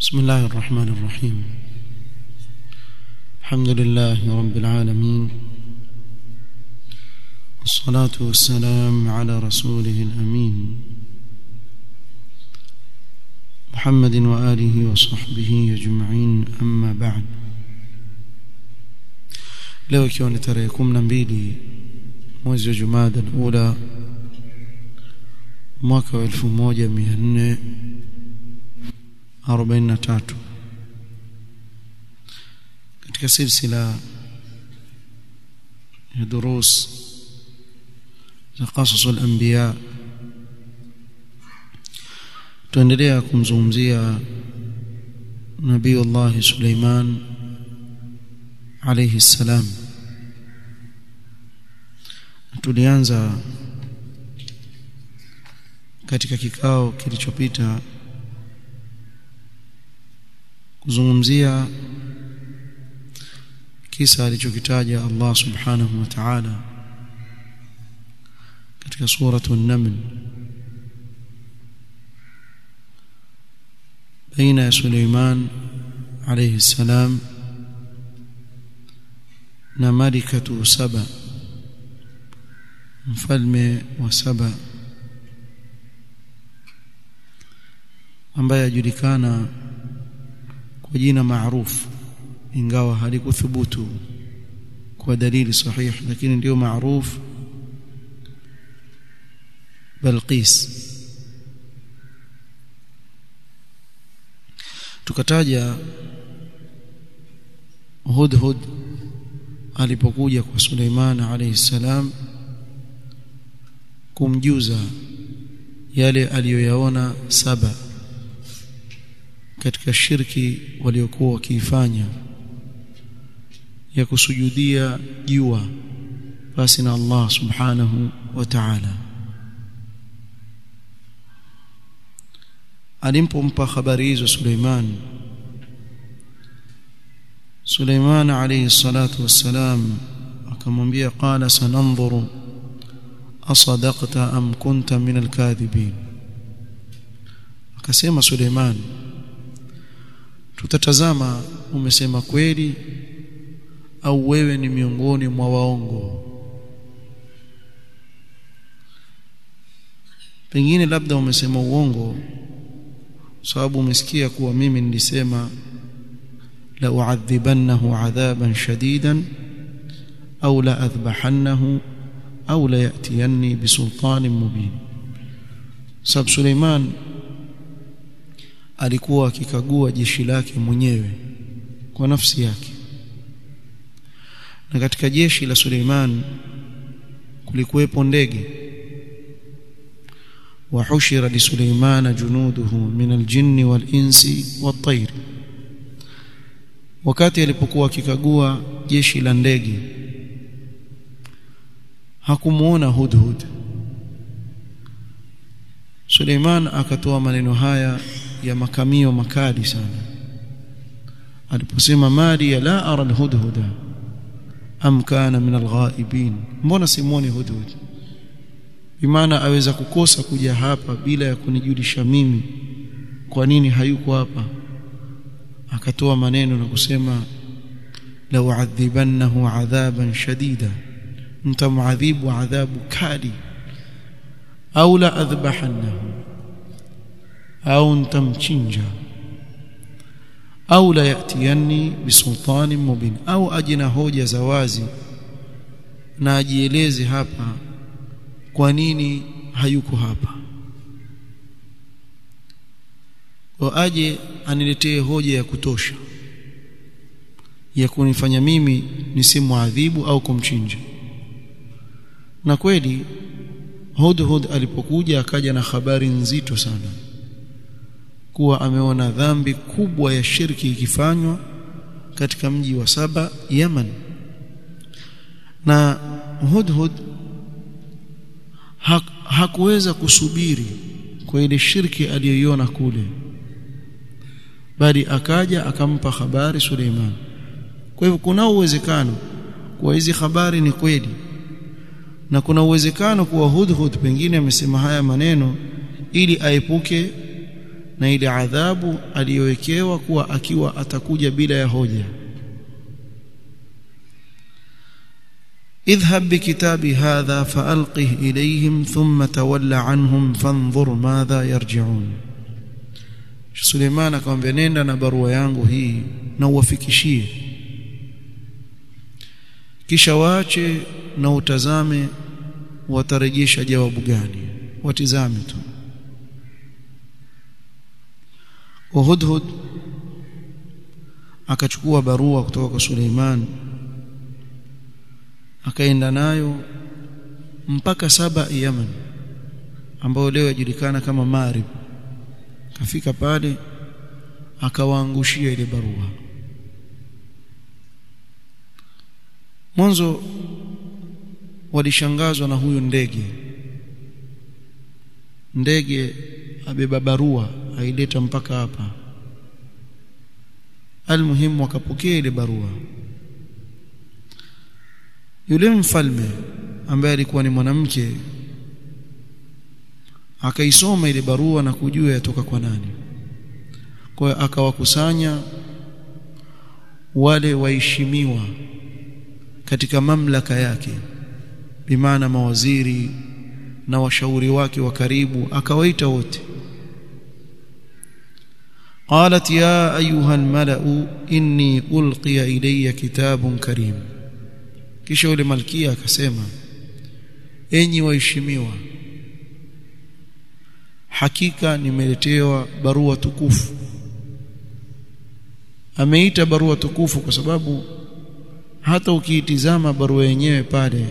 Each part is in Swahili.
بسم الله الرحمن الرحيم الحمد لله رب العالمين والصلاة والسلام على رسوله الأمين محمد وآله وصحبه أجمعين أما بعد leo ikiwa ni tarehe kumi na mbili mwezi wa jumada alula mwaka wa elfu moja mia nne arobaini na tatu katika silsila ya durus za qasas al-anbiya tuendelea kumzungumzia nabii Allah Suleiman alayhi salam tulianza katika kikao kilichopita kuzungumzia kisa alichokitaja Allah subhanahu wa ta'ala katika suratu an-naml baina ya Suleiman alayhi salam na malikatu saba mfalme wa saba ambaye ajulikana kwa jina maarufu ingawa halikuthubutu kwa dalili sahihi lakini ndio maarufu Balqis tukataja Hudhud alipokuja kwa Suleiman alayhi salam kumjuza yale aliyoyaona saba katika shirki waliokuwa wakiifanya ya kusujudia jua basi na Allah subhanahu wa ta'ala alimpompa habari hizo Suleiman Suleiman alayhi salatu wassalam akamwambia qala sananzuru asadaqta am kunta min alkadhibin akasema Suleiman tutatazama umesema kweli au wewe ni miongoni mwa waongo pengine labda umesema uongo sababu umesikia kuwa mimi nilisema la uadhibannahu adhaban shadidan au la adhbahannahu au la yatiyanni bisultanin mubin sababu Suleiman alikuwa akikagua jeshi lake mwenyewe kwa nafsi yake na katika jeshi la Suleiman kulikuwepo ndege وحشر لسليمان جنوده من الجن والإنس والطير wakati alipokuwa akikagua jeshi la ndege hakumuona hudhud Suleiman akatoa maneno haya ya makamio makali sana aliposema mali ya la ara alhudhuda am kana min alghaibin mbona simuoni hudhud bimaana aweza kukosa kuja hapa bila ya kunijulisha mimi kwa nini hayuko hapa akatoa maneno na kusema la uadhibannahu adhaban shadida mtamuadhibu adhabu kali au la adhbahannahu au ntamchinja au la yatiyanni bisultanin mubin au ajina hoja za wazi na ajieleze hapa kwa nini hayuko hapa kwa aje aniletee hoja ya kutosha ya kunifanya mimi nisimwadhibu au kumchinja na kweli Hudhud alipokuja akaja na habari nzito sana kuwa ameona dhambi kubwa ya shirki ikifanywa katika mji wa Saba Yaman na Hudhud ha, hakuweza kusubiri kwa ile shirki aliyoiona kule bali akaja akampa habari Suleiman kwa hivyo kuna uwezekano kuwa hizi habari ni kweli na kuna uwezekano kuwa Hudhud pengine amesema haya maneno ili aepuke na ile adhabu aliyowekewa kuwa akiwa atakuja bila ya hoja اذهب بكتابي هذا فألقه إليهم ثم تول عنهم فانظر ماذا يرجعون Suleiman akamwambia nenda na barua yangu hii na uwafikishie kisha waache na utazame watarejesha jawabu gani watizame tu Uhudhud akachukua barua kutoka kwa Suleiman akaenda nayo mpaka saba Yaman ambayo leo yajulikana kama Marib kafika pale akawaangushia ile barua mwanzo walishangazwa na huyu ndege ndege abeba barua aileta mpaka hapa almuhimu wakapokea ile barua yule mfalme ambaye alikuwa ni mwanamke akaisoma ile barua na kujua yatoka kwa nani kwa hiyo akawakusanya wale waheshimiwa katika mamlaka yake bimaana mawaziri na washauri wake wa karibu akawaita wote قالت يا ايها الملأ اني القي الي كتاب كريم kisha yule malkia akasema enyi waheshimiwa hakika nimeletewa barua tukufu ameita barua tukufu kwa sababu hata ukiitizama barua yenyewe pale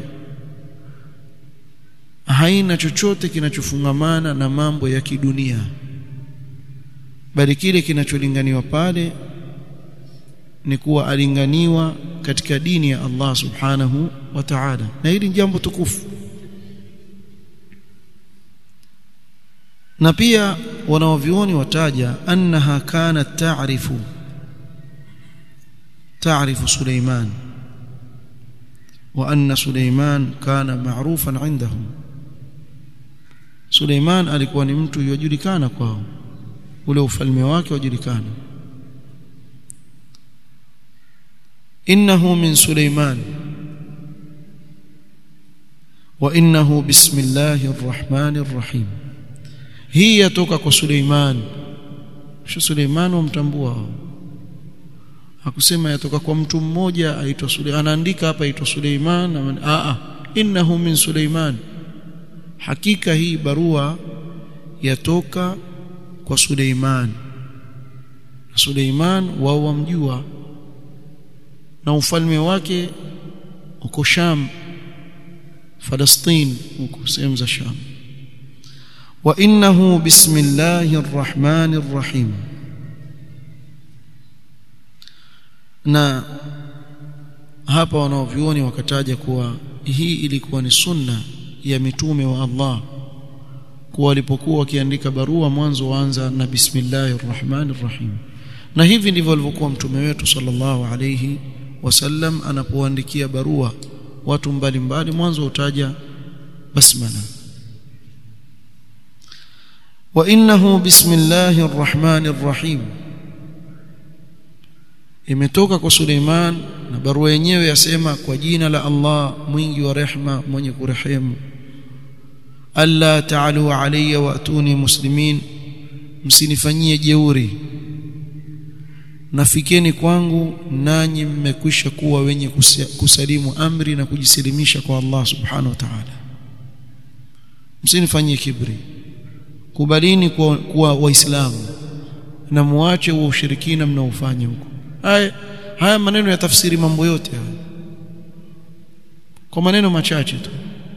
haina chochote kinachofungamana na mambo ya kidunia bali kile kinacholinganiwa pale ni kuwa alinganiwa katika dini ya Allah subhanahu wa ta'ala na hili ni jambo tukufu na pia wanaovioni wataja annaha kanat ta'rifu ta'rifu Suleiman wa anna Suleiman kana ma'rufan 'indahum Suleiman alikuwa ni mtu yojulikana kwao ule ufalme wake wajulikana innahu min Suleiman wa innahu bismillahir rahmanir rahim hii yatoka kwa Suleiman sio Suleiman wamtambua hakusema yatoka kwa mtu mmoja aitwa Suleiman anaandika hapa aitwa Suleiman a a innahu min Suleiman hakika hii barua yatoka kwa Suleiman Suleiman wao wamjua na ufalme wake uko Sham Palestine huko sehemu za Sham wa innahu bismillahir rahmanir rahim na hapa wanaovioni wakataja kuwa hii ilikuwa ni sunna ya mitume wa Allah kuwa walipokuwa wakiandika barua mwanzo waanza na bismillahir rahmanir rahim na hivi ndivyo alivyokuwa mtume wetu sallallahu alayhi wasallam anapoandikia barua watu mbalimbali mwanzo utaja basmala wa innahu bismillahir rahmanir rahim imetoka kwa Suleiman na barua yenyewe yasema kwa jina la Allah mwingi wa rehma mwenye kurehemu alla ta'alu alayya wa atuni muslimin msinifanyie jeuri nafikeni kwangu nanyi mmekwisha kuwa wenye kusalimu amri na kujisilimisha kwa Allah subhanahu wa ta'ala msinifanyie kibri kubalini kuwa, kuwa waislamu na muache wa ushirikina mnaofanya huko haya haya maneno ya tafsiri mambo yote haya kwa maneno machache tu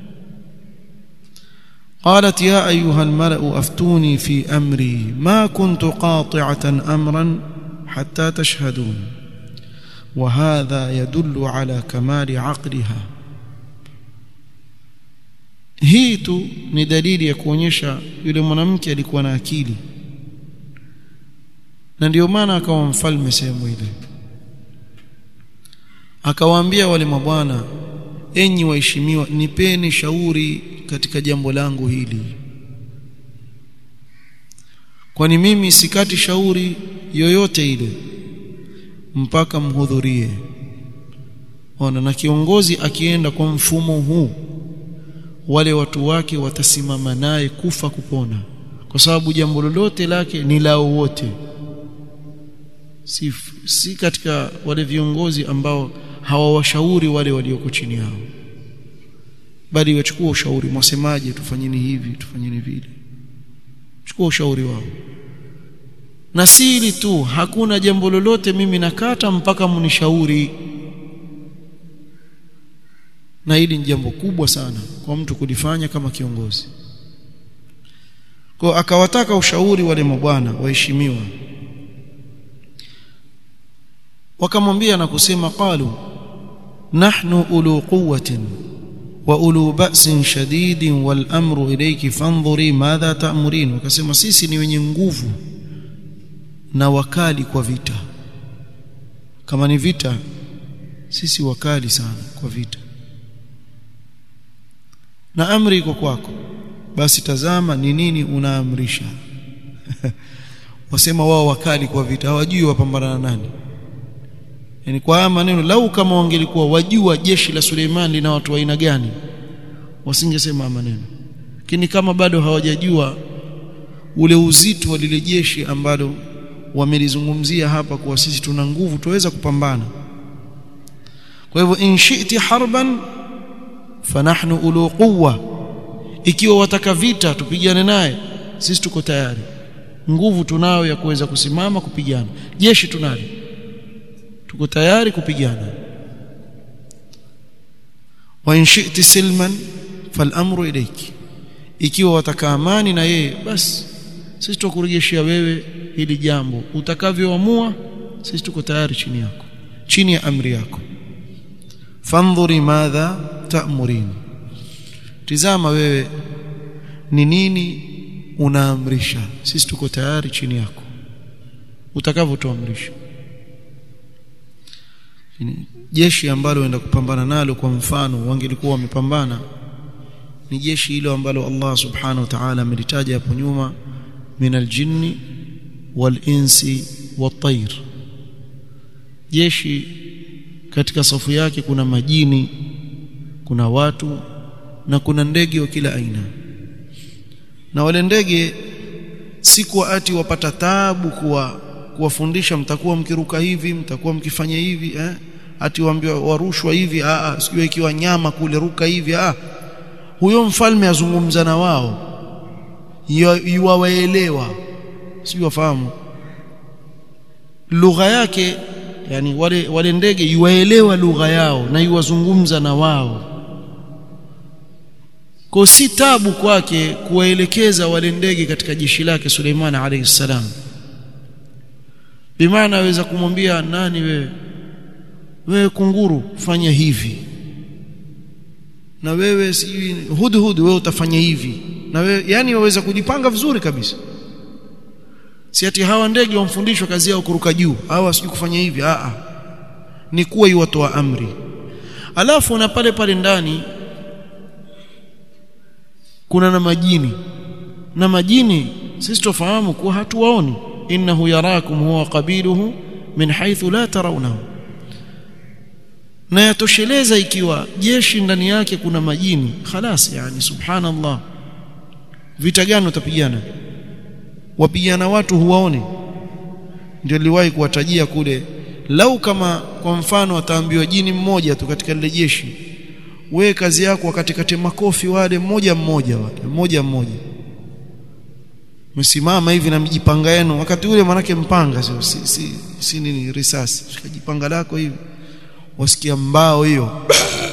قالت يا أيها الملأ أفتوني في أمري ما كنت قاطعة أمرا حتى تشهدون وهذا يدل على كمال عقلها hii tu ni dalili ya kuonyesha yule mwanamke alikuwa na akili na ndio maana akawa mfalme sehemu ile akawaambia wale mabwana enyi waheshimiwa nipeni shauri katika jambo langu hili kwani mimi sikati shauri yoyote ile mpaka mhudhurie ona na kiongozi akienda kwa mfumo huu wale watu wake watasimama naye kufa kupona kwa sababu jambo lolote lake ni lao wote si, si katika wale viongozi ambao hawawashauri wale walioko chini yao bali wachukua ushauri mwasemaje tufanyeni hivi tufanyeni vile chukua ushauri wao na siri tu hakuna jambo lolote mimi nakata mpaka mnishauri na hili ni jambo kubwa sana kwa mtu kulifanya kama kiongozi kwa akawataka ushauri wale mabwana waheshimiwa wakamwambia na kusema qalu nahnu ulu quwwatin wa ulu ba'sin shadidin wal amru ilayki fanzuri madha ta'murin wakasema sisi ni wenye nguvu na wakali kwa vita kama ni vita sisi wakali sana kwa vita na amri iko kwako basi tazama ni nini unaamrisha wasema wao wakali kwa vita hawajui wapambana na nani yani kwa haya maneno lau kama wangelikuwa wajua jeshi la Suleiman lina watu wa aina gani wasingesema maneno lakini kama bado hawajajua ule uzito wa lile jeshi ambalo wamelizungumzia hapa kuwa sisi tuna nguvu tuweza kupambana kwa hivyo in shi'ti harban fanahnu ulu quwwa ikiwa wataka vita tupigane naye sisi tuko tayari nguvu tunayo ya kuweza kusimama kupigana jeshi tunalo tuko tayari kupigana wa in shi'ti silman falamru ilayki ikiwa wataka amani na yeye basi sisi tukurejeshia wewe hili jambo utakavyoamua sisi tuko tayari chini yako chini ya amri yako fandhuri madha ta'murin tizama wewe ni nini unaamrisha sisi tuko tayari chini yako utakavyotuamrisha jeshi ambalo waenda kupambana nalo kwa mfano wangelikuwa wamepambana ni jeshi hilo ambalo Allah subhanahu wa ta'ala amelitaja hapo nyuma min aljinni walinsi watair jeshi katika safu yake kuna majini kuna watu na kuna ndege wa kila aina na wale ndege si kwa ati wapata taabu kuwa kuwafundisha mtakuwa mkiruka hivi mtakuwa mkifanya hivi eh ati waambiwa warushwa hivi a a sijui ikiwa nyama kule ruka hivi a huyo mfalme azungumza na wao yuwaelewa sijui wafahamu lugha yake yani wale wale ndege yuwaelewa lugha yao na yuwazungumza na wao kwa si tabu kwake kuwaelekeza wale ndege katika jeshi lake Suleiman alayhi salam bimaana aweza kumwambia nani wewe wewe kunguru fanya hivi na wewe si hudhud wewe utafanya hivi na wewe yani waweza kujipanga vizuri kabisa si ati hawa ndege wamfundishwa kazi yao kuruka juu hawa sijui kufanya hivi a a ni kuwa yuwatoa amri alafu na pale pale ndani kuna na majini na majini sisi tufahamu kuwa hatuwaoni innahu yarakum huwa qabiluhu min haythu la tarawnahu na yatosheleza ikiwa jeshi ndani yake kuna majini khalas yani subhanallah vita gani utapigana wapigana watu huwaone ndio niliwahi kuwatajia kule lau kama kwa mfano ataambiwa jini mmoja tu katika lile jeshi we kazi yako wakati kate makofi wale mmoja mmoja wale mmoja mmoja msimama hivi na mjipanga yenu wakati ule manake mpanga sio si, si, si nini risasi shikajipanga lako hivi wasikia mbao hiyo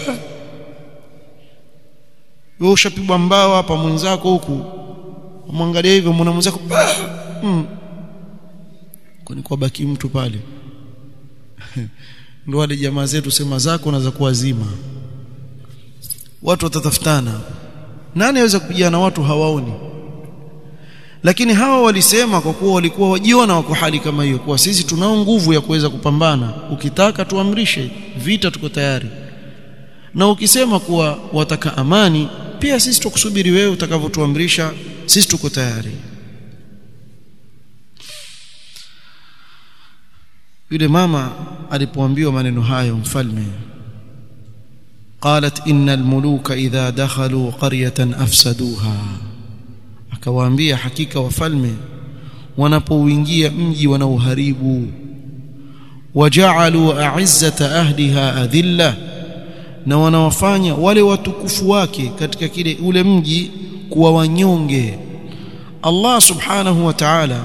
wewe ushapigwa mbao hapa mwenzako huku mwangalia hivyo mwana mwenzako mm. kwani kwa baki mtu pale ndio wale jamaa zetu sema zako na za kuwazima watu watatafutana nani aweza kupigana na watu hawaoni lakini hawa walisema kwa kuwa walikuwa wajiona wako hali kama hiyo kuwa sisi tunao nguvu ya kuweza kupambana ukitaka tuamrishe vita tuko tayari na ukisema kuwa wataka amani pia sisi tukusubiri wewe utakavyotuamrisha sisi tuko tayari yule mama alipoambiwa maneno hayo mfalme qalat innal muluka idha dakhalu qaryatan afsaduha akawaambia hakika wafalme wanapouingia mji wanauharibu waja'alu a'izzata ahliha adhilla na wanawafanya wale watukufu wake katika kile ule mji kuwa wanyonge Allah subhanahu wa ta'ala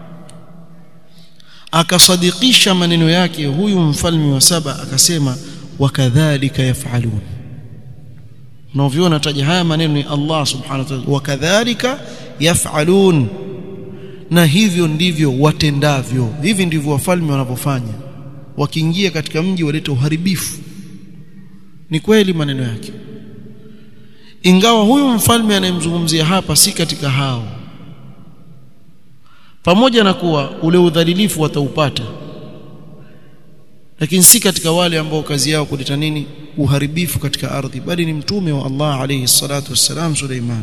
akasadikisha maneno yake huyu mfalme wa saba akasema wakadhalika yafalun unaviona taja haya maneno ni Allah subhanahu wa ta'ala wakadhalika yafalun na hivyo ndivyo watendavyo hivi ndivyo wafalme wanavyofanya wakiingia katika mji waleta uharibifu ni kweli maneno yake ingawa huyu mfalme anayemzungumzia hapa si katika hao pamoja na kuwa ule udhalilifu wataupata lakini si katika wale ambao kazi yao kuleta nini uharibifu katika ardhi bali ni mtume wa Allah alayhi salatu wassalam Suleiman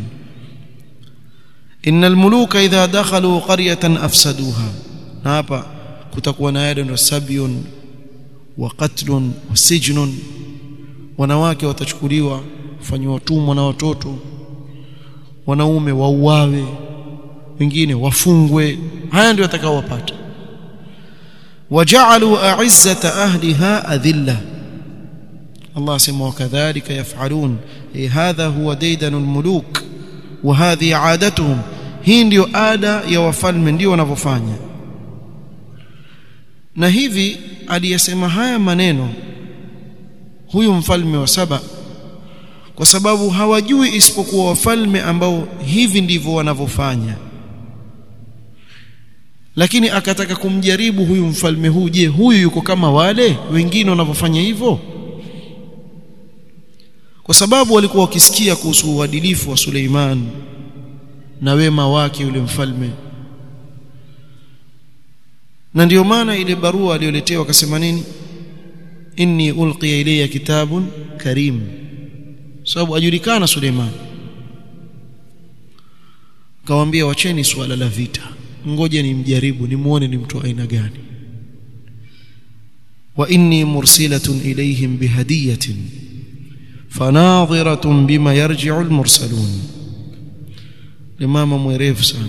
innal muluka idha dakhalu qaryatan afsaduha na hapa kutakuwa na yale ndo sabyun wa qatlun wa sijnun wanawake watachukuliwa kufanywa watumwa na watoto wanaume wauawe wengine wafungwe haya ndio watakaowapata waja'alu a'izzata ahliha adhilla Allah sema wakadhalika yaf'alun hadha huwa daydanul muluk wa hadhi 'adatuhum hii ndio ada ya wafalme ndio wanavyofanya na hivi aliyesema haya maneno huyu mfalme wa saba kwa sababu hawajui isipokuwa wafalme ambao hivi ndivyo wanavyofanya lakini akataka kumjaribu huyu mfalme huu je huyu yuko kama wale wengine wanavyofanya hivyo kwa sababu walikuwa wakisikia kuhusu uadilifu wa Suleiman na wema wake yule mfalme na ndiyo maana ile barua aliyoletewa akasema nini inni ulqiya ilayya kitabun karim sababu ajulikana Suleiman kawaambia wacheni suala la vita ngoje nimjaribu nimuone ni mtu aina gani wa inni mursilatun ilayhim bihadiyatin fanadhiratun bima yarji'u almursalun limama mwerevu sana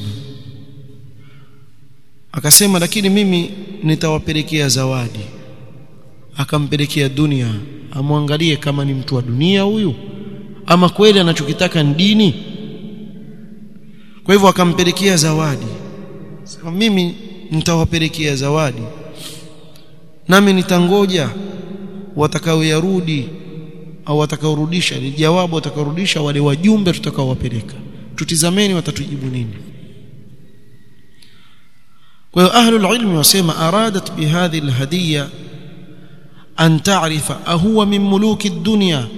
akasema lakini mimi nitawapelekea zawadi akampelekea dunia amwangalie kama ni mtu wa dunia huyu ama kweli anachokitaka ni dini kwa hivyo akampelekea zawadi sema mimi nitawapelekea zawadi nami nitangoja watakaoyarudi au watakaorudisha ni jawabu watakaorudisha wale wajumbe tutakaowapeleka tutizameni watatujibu nini kwa hiyo ahlul ilmi wasema aradat bihadhi alhadiyya an ta'rifa ahuwa min muluki ad-dunya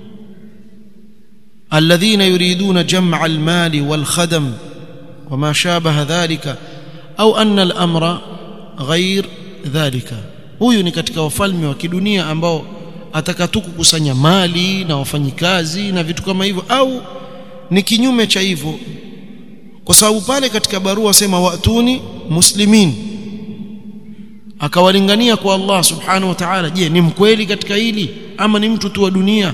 الذين يريدون جمع المال والخدم وما شابه ذلك au anna al-amra ghair dhalika huyu ni katika wafalme wa kidunia ambao atakatu kukusanya mali na wafanyikazi na vitu kama hivyo au ni kinyume cha hivyo kwa sababu pale katika barua sema watuni muslimin akawalingania kwa Allah subhanahu wa ta'ala je ni mkweli katika hili ama ni mtu tu wa dunia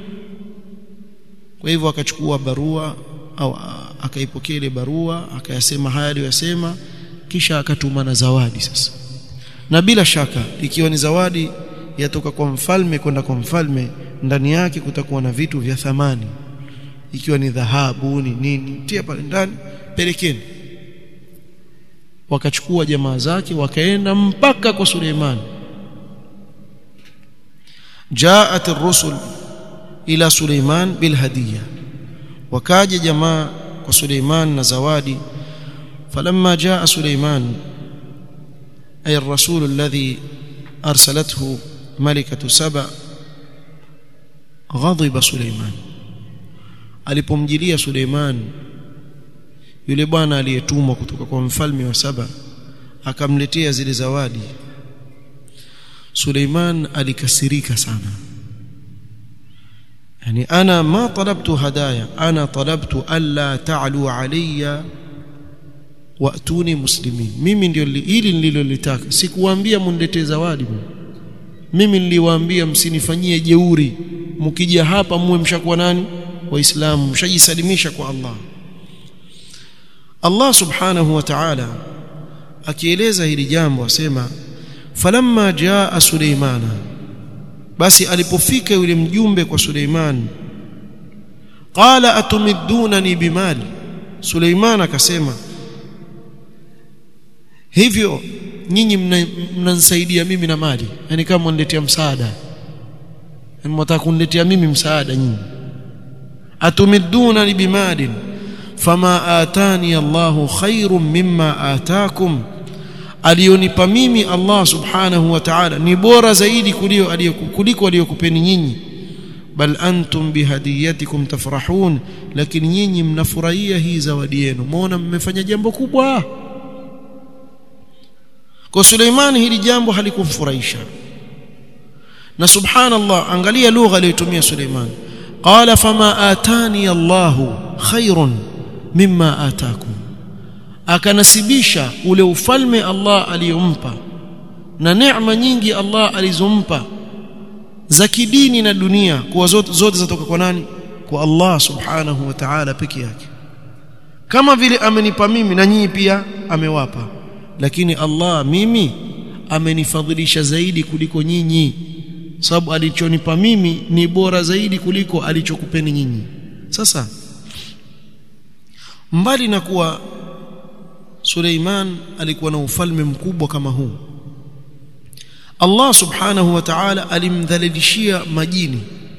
kwa hivyo akachukua barua au akaipokea ile barua akayasema haya aliyosema kisha akatuma na zawadi sasa na bila shaka ikiwa ni zawadi yatoka kwa mfalme kwenda kwa mfalme ndani yake kutakuwa na vitu vya thamani ikiwa ni dhahabu ni nini tia pale ndani pelekeni wakachukua jamaa zake wakaenda mpaka kwa Suleiman jaat ar-rusul ila Suleiman bil hadiya wakaja jamaa kwa Suleiman na zawadi فلما جاء سليمان أي الرسول الذي أرسلته ملكة سبع غضب سليمان alipomjilia Suleiman yule bwana aliyetumwa kutoka kwa mfalme wa Saba akamletea zile zawadi Suleiman alikasirika sana yani ana ma talabtu hadaya ana talabtu alla ta'lu alayya waatuni muslimin mimi ndio hili nililolitaka sikuwaambia mniletee zawadi mimi niliwaambia msinifanyie jeuri mkija hapa muwe mshakuwa nani waislamu mshajisalimisha kwa Allah Allah subhanahu wa ta'ala akieleza hili jambo asema falamma jaa Suleimana basi alipofika yule mjumbe kwa Suleiman qala atumidunani bimali Suleiman akasema hivyo nyinyi mnanisaidia mimi na mali yani kama mniletea msaada yani mtaka kuniletea mimi msaada nyinyi atumidunani bimalin fama atani Allahu khairum mimma atakum alionipa mimi Allah subhanahu wa ta'ala ni bora zaidi kuliko aliyokupeni nyinyi bal antum bihadiyatikum tafrahun lakini nyinyi mnafurahia hii zawadi yenu muona mmefanya jambo kubwa kwa Suleiman hili jambo halikumfurahisha na subhanallah angalia lugha aliyotumia Suleiman qala fama atani Allahu khairun mimma atakum akanasibisha ule ufalme Allah aliyompa na neema nyingi Allah alizompa za kidini na dunia kwa zote zote zatoka kwa nani kwa Allah subhanahu wa ta'ala peke yake kama vile amenipa mimi na nyinyi pia amewapa lakini Allah mimi amenifadhilisha zaidi kuliko nyinyi sababu alichonipa mimi ni bora zaidi kuliko alichokupeni nyinyi sasa mbali na kuwa Suleiman alikuwa na ufalme mkubwa kama huu Allah subhanahu wa ta'ala alimdhalilishia majini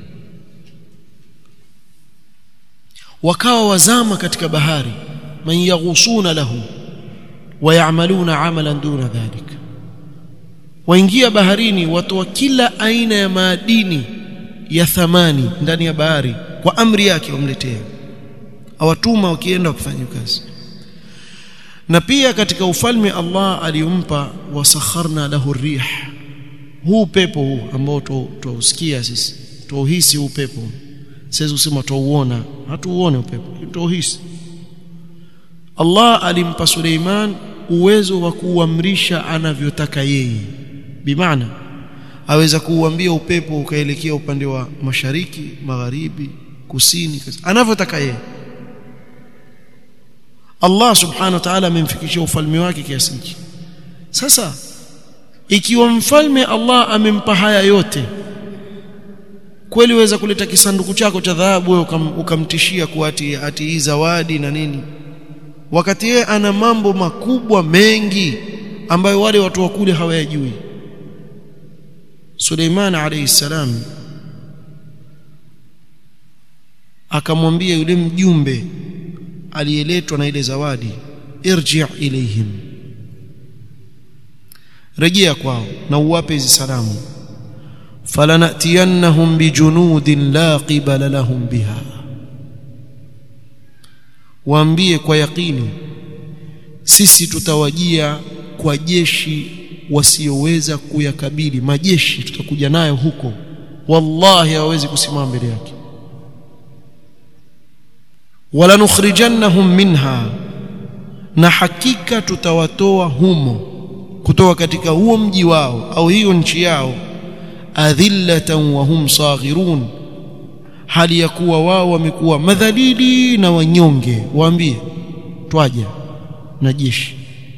wakawa wazama katika bahari man yaghusuna lahu wayamaluna amalan duna dhalik waingia baharini watoa kila aina ya madini ya thamani ndani ya bahari kwa amri yake wamletea awatuma wakienda kufanya kazi na pia katika ufalme Allah aliumpa wasakharna lahu rih huu pepo huu ambao tuusikia sisi tuuhisi huu pepo siwezi kusema tuuona hatuuone upepo tuuhisi Allah alimpa Suleiman uwezo wa kuamrisha anavyotaka yeye bimaana aweza kuuambia upepo ukaelekea upande wa mashariki magharibi kusini anavyotaka yeye Allah subhanahu wa ta'ala amemfikishia ufalme wake kiasi hiki sasa ikiwa mfalme Allah amempa haya yote kweli waweza kuleta kisanduku chako cha dhahabu wewe ukam, ukamtishia kuati ati hii zawadi na nini wakati yeye ana mambo makubwa mengi ambayo wale watu wa kule hawayajui Suleiman alayhi salam akamwambia yule mjumbe aliyeletwa na ile zawadi irji' ilayhim rejea kwao na uwape hizi salamu falanatiyannahum bijunudin la qibala lahum biha waambie kwa yakini sisi tutawajia kwa jeshi wasioweza kuyakabili majeshi tutakuja nayo huko wallahi hawezi kusimama mbele yake wala nukhrijannahum minha na hakika tutawatoa humo kutoka katika huo mji wao au hiyo nchi yao adhillatan wa hum saghirun hali ya kuwa wao wamekuwa madhalili na wanyonge waambie twaja na jeshi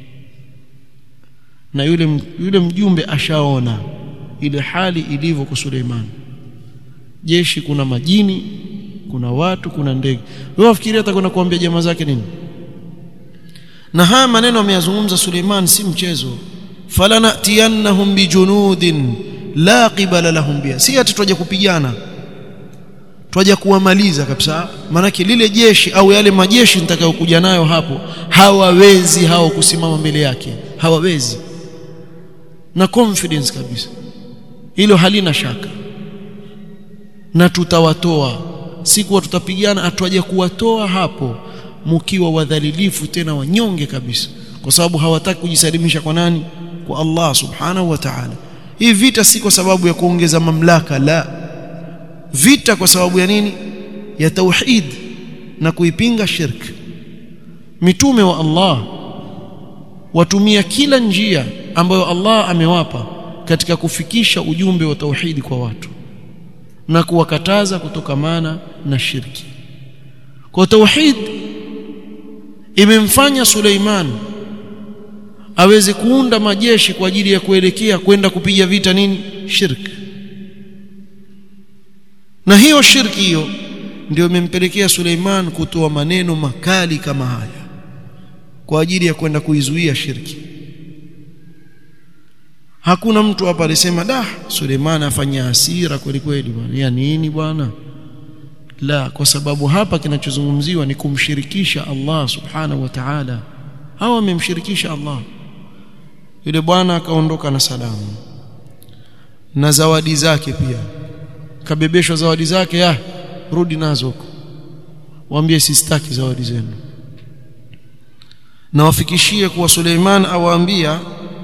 na yule yule mjumbe ashaona ile hali ilivyo kwa Suleiman jeshi kuna majini kuna watu kuna ndege wewe wafikiria atakwenda kuambia jamaa zake nini na haya maneno ameyazungumza Suleiman si mchezo falanatiyannahum bijunudin la qibala lahum biha si ati twaje kupigana twaje kuwamaliza kabisa maanake lile jeshi au yale majeshi nitakayokuja nayo hapo hawawezi hao kusimama mbele yake hawawezi na confidence kabisa hilo halina shaka na tutawatoa siku tutapigana atwaje kuwatoa hapo mkiwa wadhalilifu tena wanyonge kabisa kwa sababu hawataki kujisalimisha kwa nani kwa Allah subhanahu wa ta'ala hii vita si kwa sababu ya kuongeza mamlaka la vita kwa sababu ya nini ya tauhid na kuipinga shirk mitume wa Allah watumia kila njia ambayo Allah amewapa katika kufikisha ujumbe wa tauhidi kwa watu na kuwakataza kutokamana na shirki kwa tauhid imemfanya Suleiman aweze kuunda majeshi kwa ajili ya kuelekea kwenda kupiga vita nini shirki na hiyo shirki hiyo ndio imempelekea Suleiman kutoa maneno makali kama haya kwa ajili ya kwenda kuizuia shirki hakuna mtu hapa alisema da Suleiman afanya hasira kweli kweli bwana ya nini bwana la kwa sababu hapa kinachozungumziwa ni kumshirikisha Allah subhanahu wa ta'ala hawa wamemshirikisha Allah yule bwana akaondoka na salamu na zawadi zake pia kabebeshwa zawadi zake ya rudi nazo huko waambie sistaki zawadi zenu na wafikishie kuwa Suleiman awaambia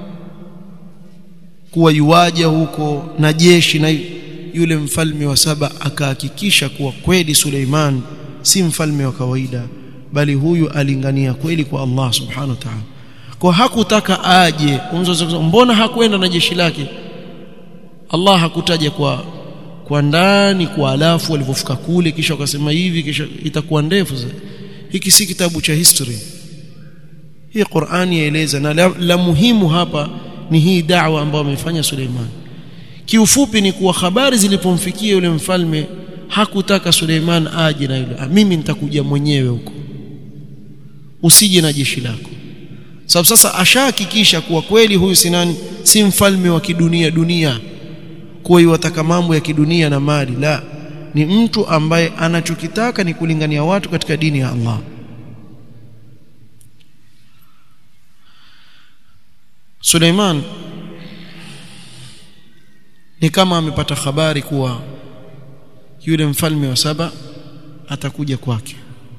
kuwa yuwaja huko na jeshi na yule mfalme wa saba akahakikisha kuwa kweli Suleiman si mfalme wa kawaida bali huyu alingania kweli kwa Allah subhanahu wa ta'ala kwa hakutaka aje mbona hakwenda na jeshi lake Allah hakutaja kwa kwa ndani kwa alafu walivyofika kule kisha wakasema hivi kisha itakuwa ndefu hiki si kitabu cha history hii Qur'ani yaeleza na la, la muhimu hapa ni hii da'wa ambayo amefanya Suleiman kiufupi ni kuwa habari zilipomfikia yule mfalme hakutaka Suleiman aje na yule mimi nitakuja mwenyewe huko usije na jeshi lako sababu sasa ashahakikisha kuwa kweli huyu si nani si mfalme wa kidunia dunia kuwa yuwataka mambo ya kidunia na mali la ni mtu ambaye anachokitaka ni kulingania watu katika dini ya Allah Suleiman ni kama amepata habari kuwa yule mfalme wa saba atakuja kwake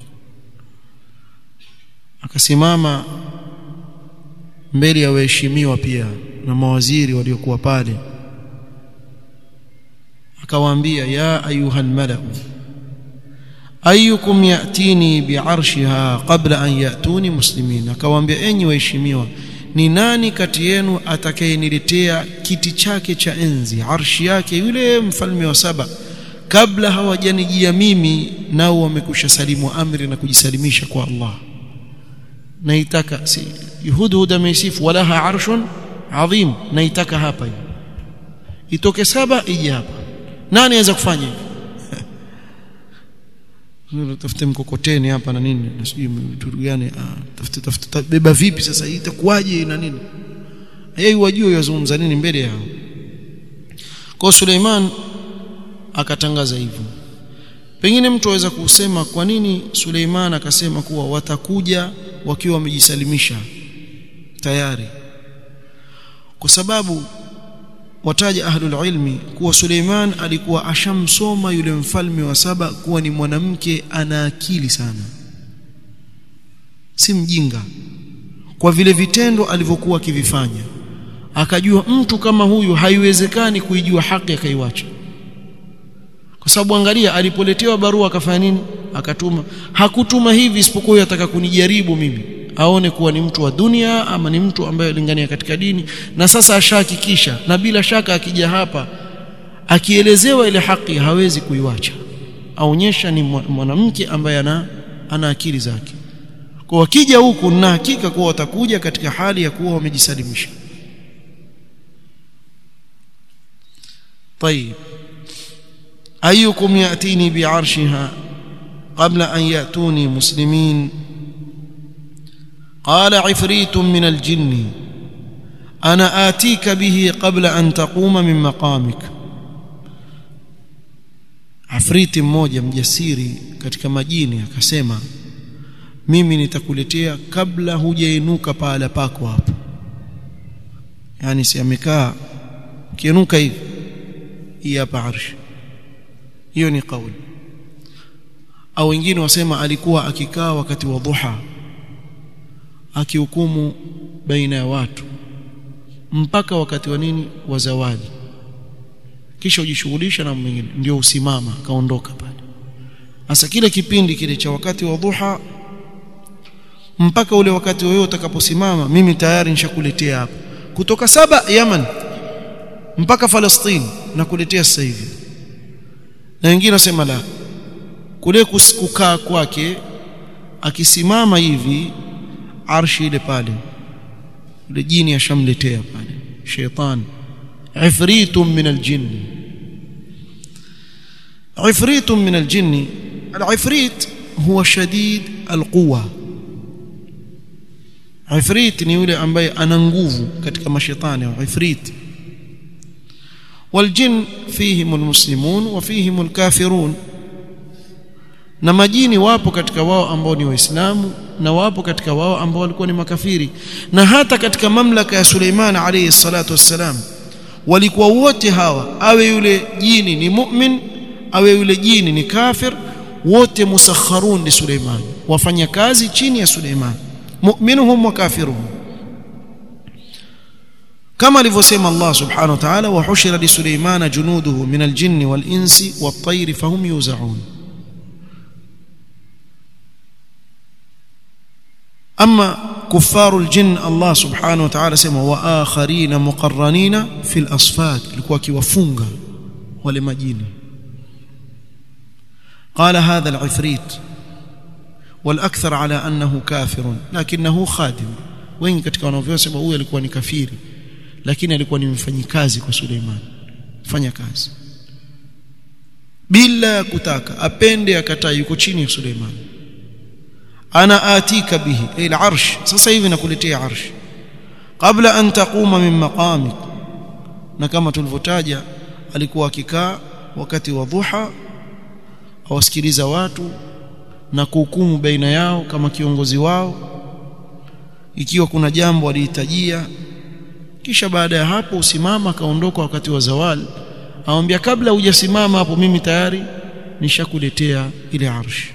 akasimama mbele ya waheshimiwa pia na mawaziri waliokuwa pale akawaambia ya ayuha almalau ayukum yatini biarshiha qabla an yatuni muslimin akawaambia enyi waheshimiwa ni nani kati yenu atakayeniletea kiti chake cha enzi arshi yake yule mfalme wa saba kabla hawajanijia mimi nao wamekusha salimu amri na kujisalimisha kwa Allah naitaka si hudhud ameisifu walaha arshun adhim naitaka hapa hiyo itoke saba ije hapa nani anaweza kufanya hivyo tafute mkokoteni hapa na nini na sijui vitu gani tafute tafute beba vipi sasa itakuwaje na nini yeye wajue yazungumza nini mbele yao kwa Suleiman akatangaza hivyo pengine mtu aweza kusema kwa nini Suleiman akasema kuwa watakuja wakiwa wamejisalimisha tayari kwa sababu wataja ahlul ilmi kuwa Suleiman alikuwa ashamsoma yule mfalme wa saba kuwa ni mwanamke ana akili sana si mjinga kwa vile vitendo alivyokuwa akivifanya akajua mtu kama huyu haiwezekani kuijua haki akaiwacha kwa sababu angalia alipoletewa barua akafanya nini akatuma hakutuma hivi isipokuwa yataka kunijaribu mimi aone kuwa ni mtu wa dunia ama ni mtu ambaye alingania katika dini na sasa ashahakikisha na bila shaka akija hapa akielezewa ile haki hawezi kuiwacha aonyesha ni mwanamke ambaye ana ana akili zake kwa wakija huku na hakika kuwa watakuja katika hali ya kuwa wamejisalimisha طيب أيكم يأتيني بعرشها قبل أن يأتوني مسلمين قال عفريت من الجن أنا آتيك به قبل أن تقوم من مقامك Afriti mmoja mjasiri katika majini akasema mimi nitakuletea kabla hujainuka pahala pako hapo yani si amekaa kiinuka hivi hii hapa arshi hiyo ni kauli au wengine wasema alikuwa akikaa wakati wa dhuha akihukumu baina ya watu mpaka wakati wa nini wa zawadi kisha ujishughulisha na mwingine ndio usimama kaondoka pale sasa kile kipindi kile cha wakati wa dhuha mpaka ule wakati wewe utakaposimama mimi tayari nishakuletea hapa kutoka saba Yaman mpaka Falastini nakuletea sasa hivi na wengine wasema la kule kukaa kwake akisimama hivi arshi ile pale ile jini ashamletea pale sheitan ifritun min aljinn ifritun min aljinn alifrit huwa shadid alquwa ifrit ni yule ambaye ana nguvu katika mashetani ifrit والجن فيهم المسلمون وفيهم الكافرون na majini wapo katika wao ambao ni waislamu na wapo katika wao ambao walikuwa ni makafiri na hata katika mamlaka ya Suleiman alayhi salatu wassalam walikuwa wote hawa awe yule jini ni mu'min awe yule jini ni kafir wote musakharun li Suleiman wafanya kazi chini ya Suleiman mu'minuhum wa kafiruhum كما alivyosema Allah subhanahu wa ta'ala wa hushira li Suleimana junuduhu min al-jinni wal-insi wat-tayri fahum yuzaun أما كفار الجن الله سبحانه وتعالى سمى وآخرين مقرنين في الأصفاد لكوا كيوفunga wale majini قال هذا العفريت والأكثر على أنه كافر لكنه خادم wengi katika wanavyosema huyu alikuwa ni kafiri lakini alikuwa ni mfanyikazi kwa Suleiman fanya kazi bila kutaka apende akataa yuko chini ya Suleiman ana atika bihi ila arsh sasa hivi nakuletea arsh kabla an taquma min maqamik na kama tulivyotaja alikuwa akikaa wakati wa dhuha awasikiliza watu na kuhukumu baina yao kama kiongozi wao ikiwa kuna jambo alihitajia kisha baada ya hapo usimama akaondoka wakati wa zawal awambia kabla hujasimama hapo mimi tayari nishakuletea ile arsh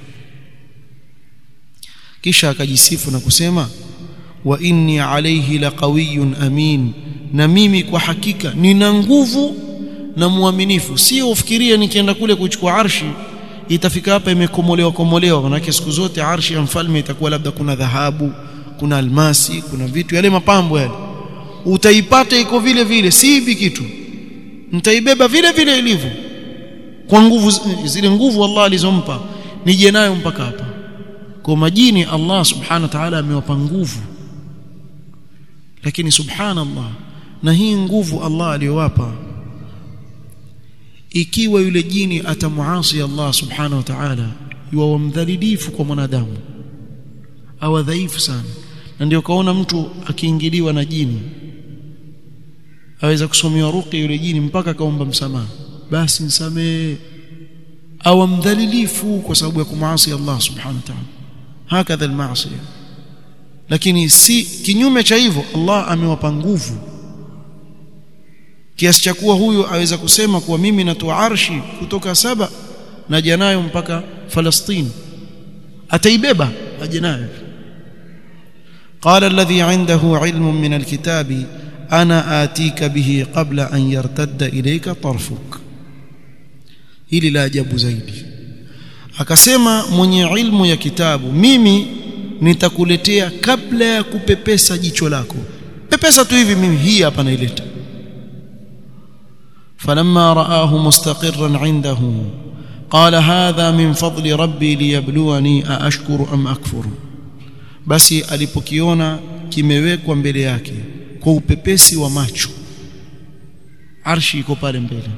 kisha akajisifu na kusema wa inni alayhi laqawiyyun amin na mimi kwa hakika nina nguvu na muaminifu sio ufikirie nikienda kule kuchukua arshi itafika hapa imekomolewa komolewa manake siku zote arshi ya mfalme itakuwa labda kuna dhahabu kuna almasi kuna vitu yale mapambo yale utaipata iko vile vile si hivi kitu nitaibeba vile vile ilivyo kwa nguvu zile nguvu Allah alizompa nije nayo mpaka hapa kwa majini Allah subhanahu wa ta'ala amewapa nguvu lakini subhanallah na hii nguvu Allah aliyowapa ikiwa yule jini atamuasi Allah subhanahu wa ta'ala yuwa mdhalilifu kwa mwanadamu au dhaifu sana na ndio kaona mtu akiingiliwa na jini aweza kusomewa ruqya yule jini mpaka kaomba msamaha basi msamee au mdhalilifu kwa sababu ya kumuasi Allah subhanahu wa ta'ala hakadha almaasi lakini si kinyume cha hivyo Allah amewapa nguvu kiasi cha kuwa huyo aweza kusema kuwa mimi natoa arshi kutoka saba naja nayo mpaka Falastini ataibeba aje nayo قال الذي عنده علم من الكتاب أنا آتيك به قبل أن يرتد إليك طرفك hili la ajabu zaidi akasema mwenye ilmu ya kitabu mimi nitakuletea kabla ya kupepesa jicho lako pepesa tu hivi mimi hii hapa naileta falamma raahu mustaqirran indahu qala hadha min fadli rabbi liyabluwani aashkuru am akfuru basi alipokiona kimewekwa mbele yake kwa upepesi wa macho arshi iko pale mbele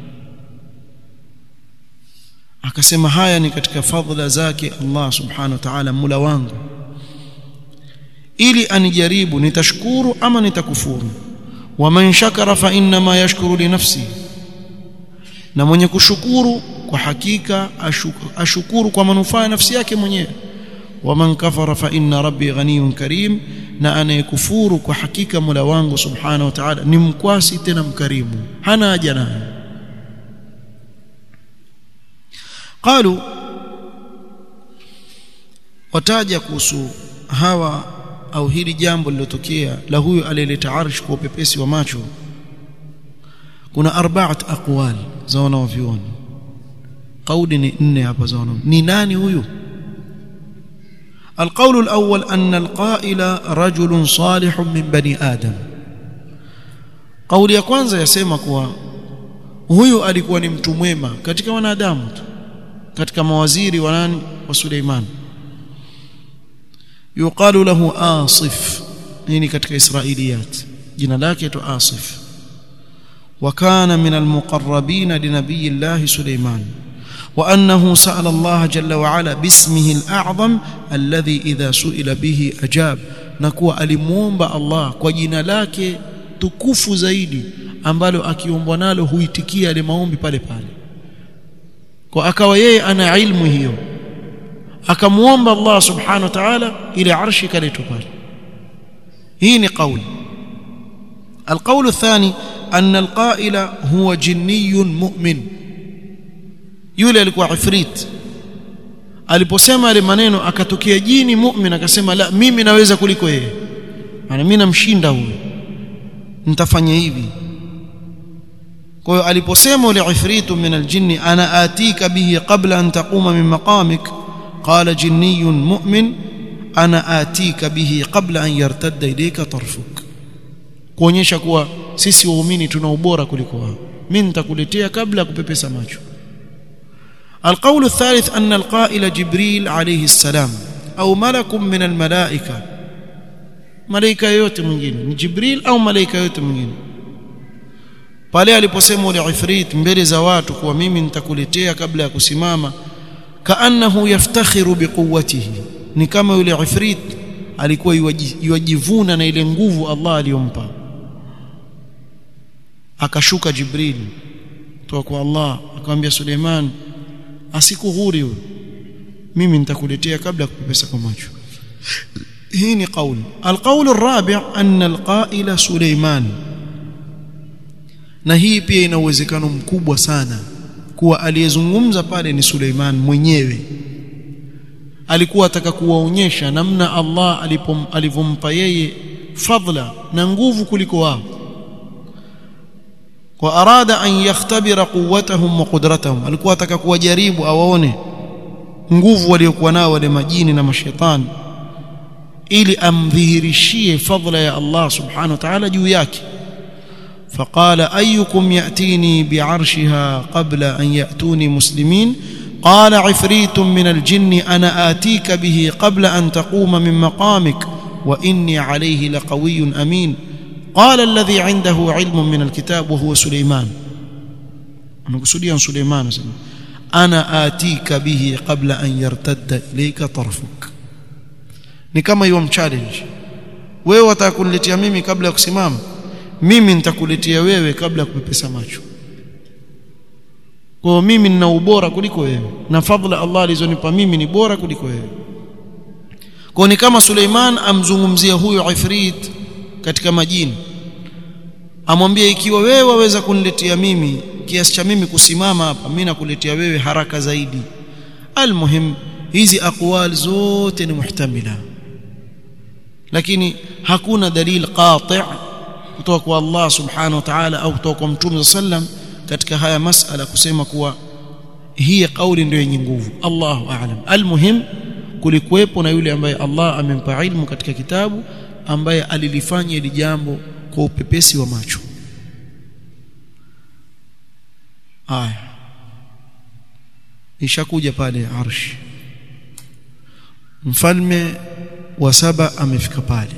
akasema haya ni katika fadhila zake Allah subhanahu wa ta'ala mula wangu ili anijaribu nitashukuru ama nitakufuru waman shakara fa inma yashkuru li nafsi na mwenye kushukuru kwa hakika ashukuru, ashukuru kwa manufaa ya nafsi yake mwenyewe waman kafara fa inna rabbi ghaniyun karim na anayekufuru kwa hakika Mola wangu subhanahu wa ta'ala ni mkwasi tena mkarimu hana haja naye qalu wataja kuhusu hawa au hili jambo lilotokea la huyo aliyeleta arsh kwa upepesi wa macho kuna arbaat aqwal za wanavyuoni kauli ni nne hapa za wanavyuoni ni nani huyu القول الأول أن القائل رجل صالح من بني آدم قول ya kwanza yasema kuwa huyu alikuwa ni mtu mwema katika wanadamu tu katika mawaziri wa nani wa Suleiman yuqalu lahu asif nini katika israiliyat jina lake tu asif وكان من المقربين لنبي الله سليمان وأنه سأل الله جل وعلا باسمه الأعظم الذي إذا سئل به أجاب نكوى alimuomba Allah kwa jina lake tukufu zaidi ambalo akiombwa nalo huitikia yale maombi pale pale kwa akawa yeye ana ilmu hiyo akamuomba Allah subhanahu wa ta'ala ile arshi kaletwa pale hii ni kauli القول الثاني أن القائل هو جني مؤمن yule alikuwa ifrit aliposema yale maneno akatokea jini mu'min akasema la mimi naweza kuliko yeye maana mimi namshinda huyo nitafanya hivi kwa hiyo aliposema yule ifritu min aljinni ana atika bihi qabla an taquma min maqamik qala jinniyun mu'min ana atika bihi qabla an yartadda ilayka tarfuk kuonyesha kuwa sisi waumini tuna ubora kuliko wao mimi nitakuletea kabla ya kupepesa macho القول الثالث أن القائل جبريل عليه السلام أو ملك من الملائكة ملائكة yote mwingine ni Jibril au malaika yote mwingine pale aliposema ule ifrit mbele za watu kuwa mimi nitakuletea kabla ya kusimama kaannahu yaftakhiru biquwwatihi ni kama yule ifrit alikuwa yuwajivuna na ile nguvu Allah aliyompa akashuka Jibril kutoka kwa Allah akamwambia Suleiman asikughuri huyo mimi nitakuletea kabla kupepesa kwa macho hii ni kauli alqaul الرابع ان القائل سليمان na hii pia ina uwezekano mkubwa sana kuwa aliyezungumza pale ni Suleiman mwenyewe alikuwa ataka kuwaonyesha namna Allah alivyompa yeye fadla na nguvu kuliko wao wa arada an yakhtabira quwwatahum wa qudratahum alikuwa ataka kuwajaribu awaone nguvu waliokuwa nao wale majini na mashaitani ili amdhihirishie fadla ya Allah subhanahu wa ta'ala juu yake فقال أيكم يأتيني بعرشها قبل أن يأتوني مسلمين قال عفريت من الجن أنا آتيك به قبل أن تقوم من مقامك وإني عليه لقوي أمين قال الذي عنده علم من الكتاب وهو سليمان أنا قصدي عن سليمان أنا آتيك به قبل أن يرتد إليك طرفك ni kama hiyo mchallenge wewe watakuniletea mimi kabla ya kusimama mimi nitakuletea wewe kabla ya kupepesa macho kwa mimi nina ubora kuliko wewe na fadhila Allah alizonipa mimi ni bora kuliko wewe kwa ni kama Suleiman amzungumzia huyo ifrit katika majini amwambia ikiwa wewe waweza kuniletea mimi kiasi cha mimi kusimama hapa mimi nakuletea wewe haraka zaidi almuhim hizi aqwal zote ni muhtamila lakini hakuna dalil qati' kutoka kwa Allah subhanahu wa ta'ala au kutoka kwa mtume sallam katika haya masala kusema kuwa hii kauli ndio yenye nguvu Allahu a'lam almuhim kulikuwepo na yule ambaye Allah amempa ilmu katika kitabu ambaye alilifanya hili jambo kwa upepesi wa macho aya ishakuja pale arshi mfalme wa saba amefika pale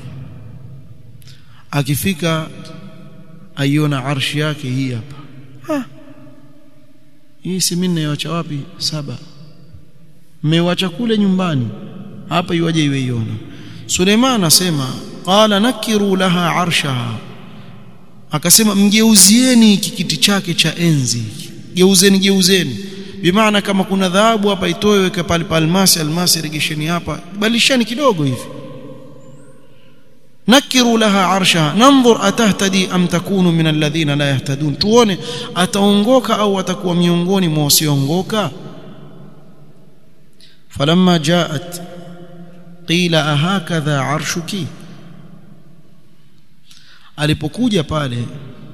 akifika aiona arshi yake hii hapa ha. hii si mimi naiacha wapi saba mmewacha kule nyumbani hapa iwaje iwe iona Suleiman anasema qala nakiru laha arshaha akasema mgeuzieni kikiti chake cha enzi geuzeni geuzeni bimaana kama kuna dhahabu hapa itoe weka pale almasi almasi regesheni hapa balishani kidogo hivi nakiru laha arshaha nanzur atahtadi am takunu min alladhina la yahtadun tuone ataongoka au atakuwa miongoni mwa wasioongoka falamma jaat qila ahakadha arshuki alipokuja pale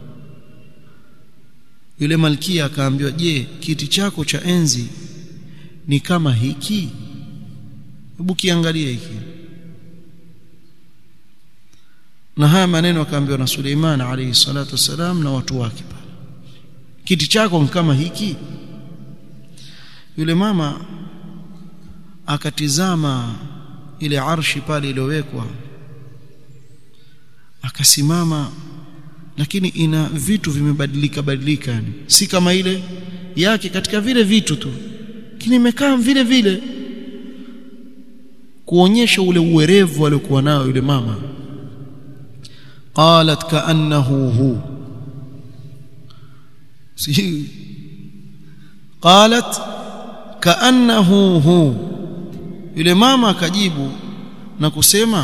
yule malkia akaambiwa je kiti chako cha enzi ni kama hiki hebu kiangalie hiki na haya maneno akaambiwa na Suleiman alayhi salatu wasalam na watu wake pale kiti chako kama hiki yule mama akatizama ile arshi pale iliyowekwa akasimama lakini ina vitu vimebadilika badilika yani si kama ile yake katika vile vitu tu lakini imekaa vile vile kuonyesha ule uwerevu aliokuwa nao yule mama qalat kaannahu hu si qalat kaannahu hu yule mama akajibu na kusema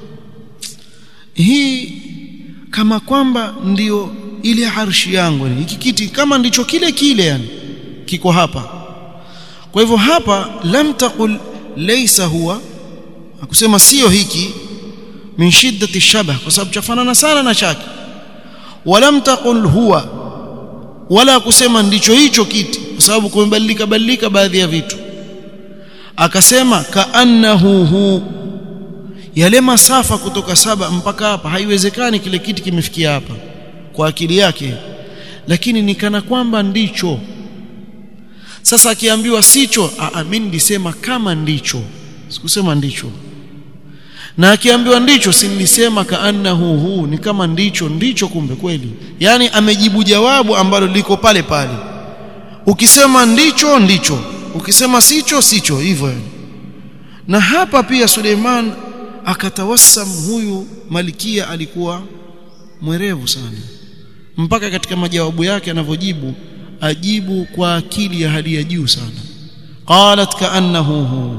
hii kama kwamba ndiyo ile arshi yangu hiki kiti kama ndicho kile kile yani kiko hapa kwa hivyo hapa lam taqul laysa huwa akusema sio hiki min shiddati shabah kwa sababu chafanana sana na chake walam taqul huwa wala kusema ndicho hicho kiti kwa sababu kumebadilika badilika baadhi ya vitu akasema kaannahu hu yale masafa kutoka saba mpaka hapa haiwezekani kile kiti kimefikia hapa kwa akili yake lakini ni kana kwamba ndicho sasa akiambiwa sicho mimi nilisema kama ndicho sikusema ndicho na akiambiwa ndicho si nilisema kaannahu hu ni kama ndicho ndicho kumbe kweli yani amejibu jawabu ambalo liko pale pale ukisema ndicho ndicho ukisema sicho sicho hivyo na hapa pia Suleiman akatawassam huyu malikia alikuwa mwerevu sana mpaka katika majawabu yake anavyojibu ajibu kwa akili ya hali ya juu sana qalat kaannahu hu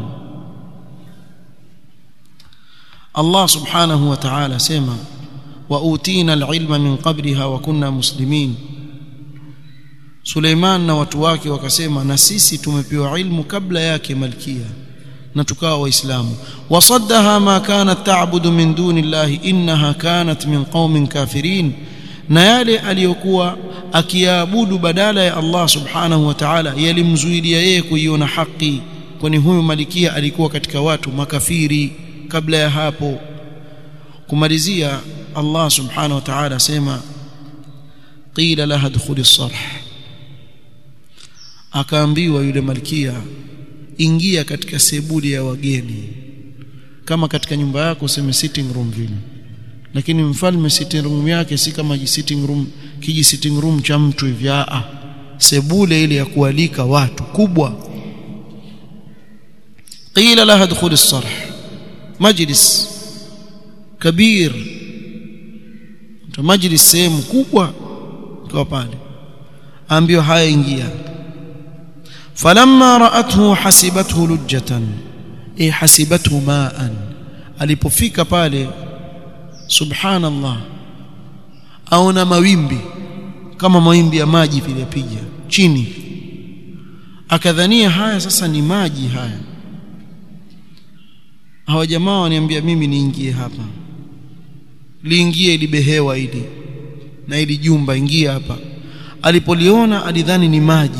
Allah subhanahu wa ta'ala sema wa utina alilma min qabliha wa kunna muslimin Suleiman na watu wake wakasema na sisi tumepewa ilmu kabla yake malkia na tukawa waislamu wasaddaha ma kanat ta'budu min duni llahi innaha kanat min qaumin kafirin na yale aliyokuwa akiabudu badala ya Allah subhanahu wa ta'ala yalimzuilia yeye kuiona haki kwani huyu malikia alikuwa katika watu makafiri kabla ya hapo kumalizia Allah subhanahu wa ta'ala sema qila laha dkhuli sarh akaambiwa yule malkia ingia katika sebuli ya wageni kama katika nyumba yako useme sitting room vile lakini mfalme sitting room yake si kama sitting room kiji sitting room cha mtu hivi a sebule ile ya kualika watu kubwa qila laha dkhul as-sarh majlis kabir majlis sehemu kubwa kwa pale ambiwa haya ingia falamma ra'athu hasibathu lujjatan eh hasibathu ma'an alipofika pale subhanallah aona mawimbi kama mawimbi ya maji vile piga chini akadhania haya sasa ni maji haya hawa jamaa waniambia mimi niingie hapa liingie ili behewa ili na ili jumba ingia hapa alipoliona alidhani ni maji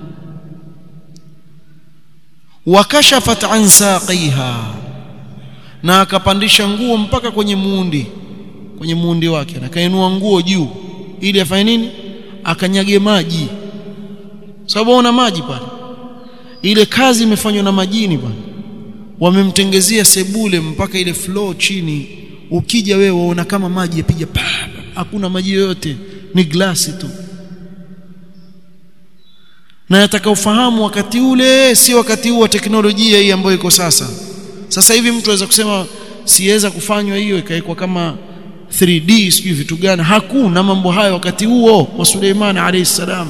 wakashafat an saqiha na akapandisha nguo mpaka kwenye muundi kwenye muundi wake na kainua nguo juu ili afanye nini akanyage maji sababu una maji pale ile kazi imefanywa na majini bwana wamemtengezea sebule mpaka ile floor chini ukija wewe waona kama maji yapiga hakuna maji yoyote ni glasi tu na nataka ufahamu wakati ule si wakati huu wa teknolojia hii ambayo iko sasa sasa hivi mtu aweza kusema siweza kufanywa hiyo ikawekwa kama 3D sijui vitu gani hakuna mambo hayo wakati huo wa Suleiman alayhi salam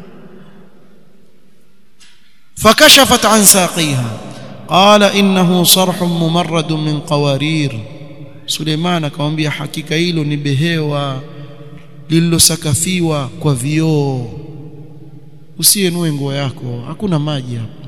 fakashafat an saqiha qala innahu sarhun mumarrad min qawarir Suleiman akamwambia hakika hilo ni behewa lililosakafiwa kwa vioo usienue nguo yako hakuna maji hapo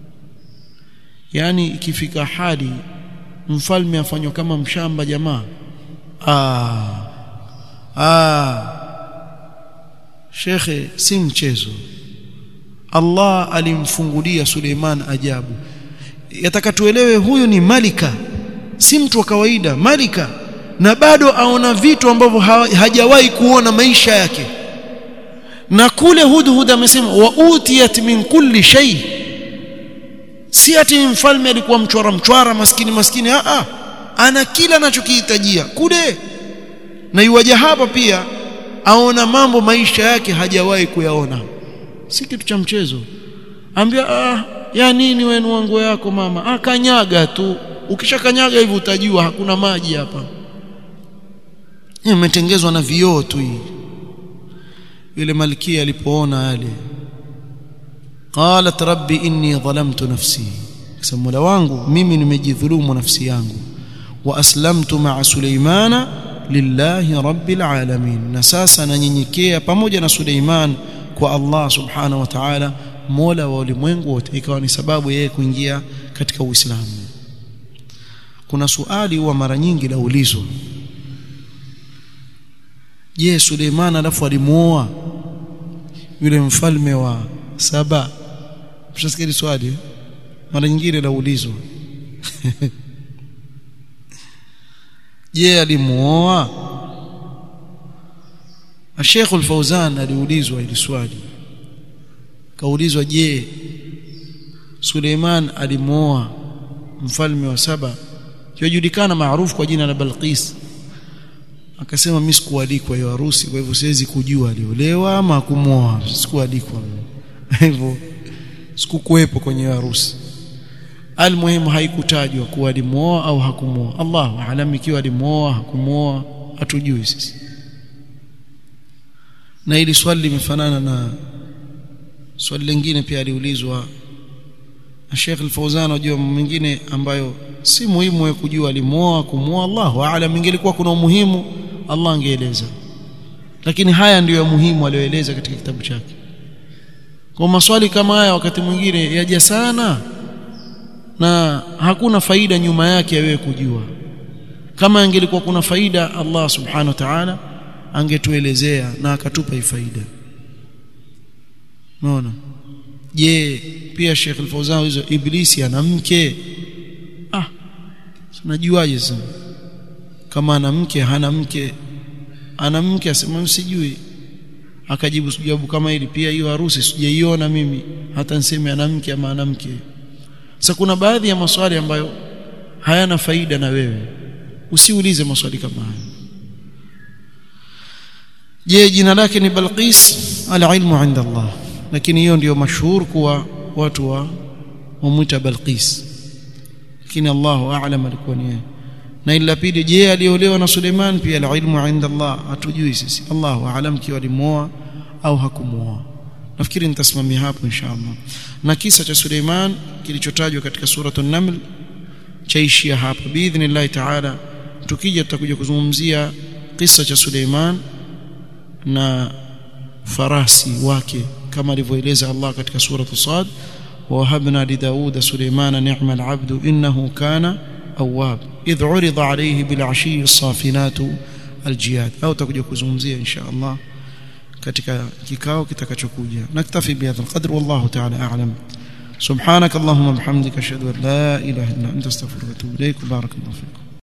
yani ikifika hadi mfalme afanywa kama mshamba jamaa ah ah shekhe si mchezo Allah alimfungulia Suleiman ajabu yataka tuelewe huyu ni malika si mtu wa kawaida malika na bado aona vitu ambavyo ha, hajawahi kuona maisha yake na kule hudhud amesema wa utiyat min kulli shay si ati mfalme alikuwa mchwara mchwara maskini maskini a a ana kila anachokihitajia kule na yuwaja hapa pia aona mambo maisha yake hajawahi kuyaona si kitu cha mchezo ambia ah ya nini wenu wangu yako mama ah kanyaga tu ukishakanyaga hivi utajua hakuna maji hapa imetengezwa na vioo tu hii yule malkia alipoona yale qalat rabbi inni dhalamtu nafsi sema mola wangu mimi nimejidhulumu nafsi yangu wa aslamtu ma'a suleimana lillahi rabbil alamin na sasa nanyenyekea pamoja na Suleiman kwa Allah subhanahu wa ta'ala mola wa ulimwengu wote ikawa ni sababu yeye kuingia katika Uislamu kuna suali huwa mara nyingi laulizwa je Suleiman alafu alimuoa yule mfalme wa saba mshasikia swali mara nyingine laulizwa je alimuoa Sheikh Al-Fauzan aliulizwa hili swali kaulizwa je Suleiman alimuoa mfalme wa saba yojulikana maarufu kwa jina la Balqis akasema mimi sikualikwa hiyo harusi kwa hivyo siwezi kujua aliolewa ama kumuoa sikualikwa hivyo sikukuwepo kwenye hiyo harusi almuhimu haikutajwa kuwa alimuoa au hakumuoa Allahu aalam ikiwa alimuoa hakumuoa hatujui sisi na hili swali limefanana na swali lingine pia aliulizwa na Sheikh Al-Fauzan unajua mwingine ambayo si muhimu wewe kujua alimuoa kumuoa Allahu aalam ingelikuwa kuna umuhimu Allah angeeleza lakini haya ndiyo ya muhimu aliyoeleza katika kitabu chake kwa maswali kama haya wakati mwingine yaja sana na hakuna faida nyuma yake ya wewe kujua kama angelikuwa kuna faida Allah subhanahu wa ta'ala angetuelezea na akatupa hii faida unaona je pia Sheikh Al-Fauzan hizo iblisi ana mke ah tunajuaje sasa kama ana mke hana mke ana mke asema msijui akajibu jawabu kama hili pia hiyo harusi sijaiona mimi hata niseme ana mke ama ana mke sasa kuna baadhi ya maswali ambayo hayana faida na wewe usiulize maswali kama haya je jina lake ni Balqis al-ilmu inda Allah lakini hiyo ndiyo mashhur kuwa watu wa wamwita Balqis lakini Allahu a'lam alikuwa ni yeye na ila pili je aliolewa na Suleiman pia al-ilmu inda Allah hatujui sisi Allahu a'lam kiwa alimuoa au hakumuoa nafikiri nitasimamia hapo inshallah na kisa cha Suleiman kilichotajwa katika suratul Naml chaishia hapa biidhnillah ta'ala tukija tutakuja kuzungumzia kisa cha Suleiman na farasi wake kama alivyoeleza Allah katika suratu Sad ووهبنا لداود سليمان نعم العبد إنه كان أواب إذ عرض عليه بالعشي الصافنات الجياد أو تكجا كزمزية إن شاء الله katika kikao kitakachokuja naktafi bihadha alqadr wallahu ta'ala a'lam subhanak allahumma bihamdika ashhadu an la ilaha illa anta astaghfiruka wa atubu ilaik barakallahu fikum